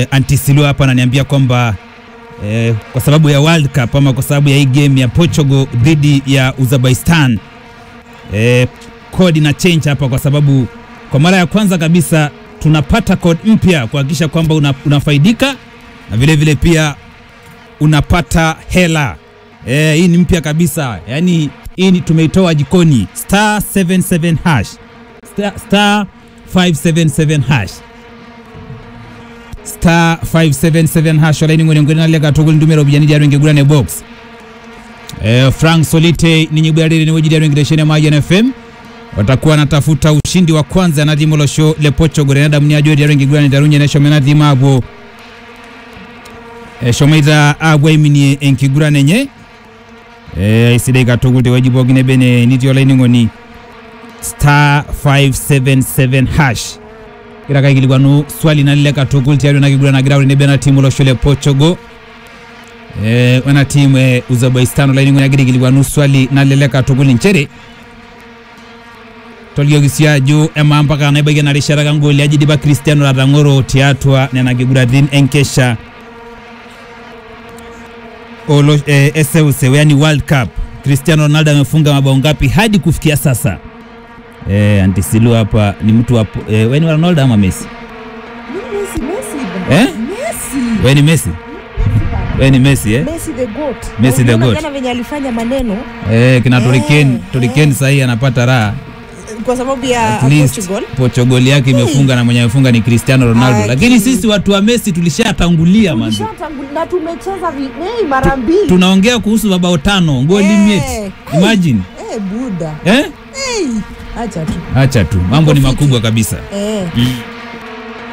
eh, Antisilo hapa ananiambia kwamba eh, kwa sababu ya World Cup ama kwa sababu ya hii game ya Portugal dhidi ya Uzbekistan eh, code ina change hapa kwa sababu kwa mara ya kwanza kabisa tunapata code mpya kuhakikisha kwamba una, unafaidika na vile vile pia unapata hela eh, hii ni mpya kabisa yaani hii ni tumeitoa jikoni star 77 hash star, star 577 hash star 577 hash olaini ngone ngone nalega tugul ndumero bijani jaro ngegulane box eh, Frank Solite ni nyibwarire ni wejidi jaro ngireshene maji na FM watakuwa wanatafuta ushindi wa kwanza na dimolo show le pocho gore na mnya jodi jaro ngegulane darunye na shomena dimabo eh, shomeida agwe minie enkigurane nye eh, isidai katugul wajibu gine bene niti olaini ngoni star 577 hash kira kaikilikwanu swali nalileka tukul tiari nakigulana girauri nebe na timu loshole Portugal eh, wana timu eh, Uzbekistan olaini agirikilikwanu swali nalileka tukul nchere tolgiyokisia ju ema mpaka naibakia narishata kangoli ajidipa Cristiano Ratang'oro tiatua nena kiguratin enkesha olo eh, eseuseu yani World Cup Cristiano Ronaldo amefunga mabao ngapi hadi kufikia sasa eh, Antisilu hapa ni mtu wa eh, weni wa Ronaldo ama Messi Messi, Messi, bwana. Eh? Messi. weni Messi we ni Messi eh? Messi the goat. Messi Na the unaona goat. Jana venye alifanya maneno Eh, kina Eh, Turiken Turiken eh. sahii anapata raha kwa sababu ya at least Portugal. Portugal yake imefunga na mwenye amefunga ni Cristiano Ronaldo, Ah, lakini ki- sisi watu wa Messi tulishatangulia man. Tulishatangu- na tumecheza vi- eh, mara mbili. Tunaongea kuhusu mabao tano goli Eh, mate. Imagine Eh, buda. eh? Eh, acha tu. Acha tu mambo ni Iko fiti. makubwa kabisa Eh. mm.